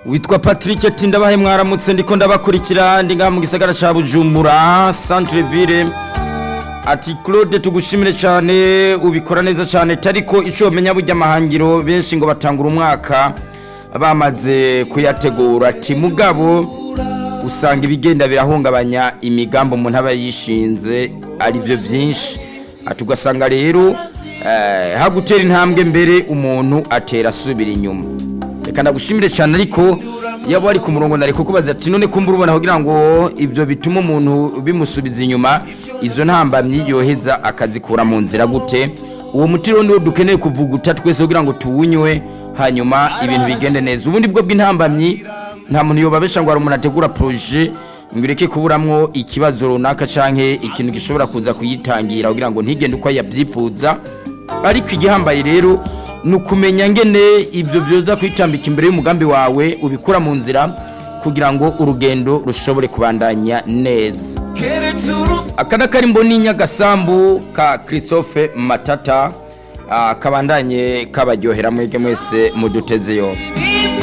witwa patrick tindabahe mwaramutse ndiko ndabakurikira ndi ngaha mu gisagara ca bujumbura centre ville ati claude tugushimire cyane ubikora neza cyane tariko icyo menya burya amahangiro benshi ngo batangura umwaka bamaze kuyategura ati mugabo usanga ibigenda birahungabanya imigambi umuntu aba yishinze ari byo byinshi ati ugasanga rero eh, hagutera intambwe mbere umuntu atera asubira inyuma reka ndagushimire cyane ariko yaba ari ku murongo nari kukubaza ati none kumva urubona kugira ngo ibyo bituma umuntu bimusubiza inyuma izo ntambamyi yoheza akazikura mu nzira gute uwo muti rero niwo dukeneye kuvuguta twese kugira ngo tuwunywe hanyuma ibintu bigende neza ubundi bwo bw'intambamyi nta muntu yobabesha ngo hari umuntu ategura poroje ngo ureke kuburamwo ikibazo runaka canke ikintu gishobora kuza kuyitangira kugira ngo ntigende uko yabyifuza ariko igihambaye rero ni ukumenya ngene ibyo byoza kwitambika imbere y'umugambi wawe ubikura mu nzira kugira ngo urugendo rushobore kubandanya neza aka ni akarimbo n'inyagasambu ka christophe matata ah, kabandanye kabaryohera mwege mwese muduteze yombi